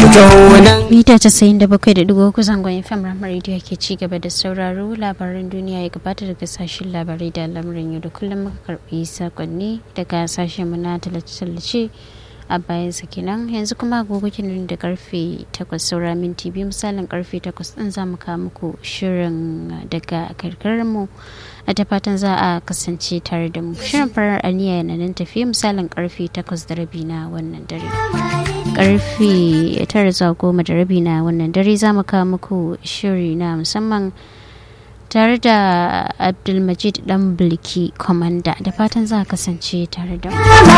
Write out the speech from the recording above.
kaunan mita casa'in da bakwai da digo kusan gwanin fam ramar rediyo ke ci gaba da sauraro labaran duniya ya gabata daga sashen labarai da lamarin yau da kullum muka karbi sakonni daga sashen mu na tallace-tallace a bayan kenan yanzu kuma agogo kenan da karfe 8 saura minti biyu misalin karfe 8 din za mu kawo muku shirin daga karkarar mu a ta fatan za a kasance tare da mu shirin farar aniya yana nan tafiye misalin karfe 8 da rabi na wannan dare karfe 9 zuwa goma da rabi na wannan dare za mu kawo muku shiri na musamman tare da abdulmajid dan bulki komanda da fatan za a kasance tare da mu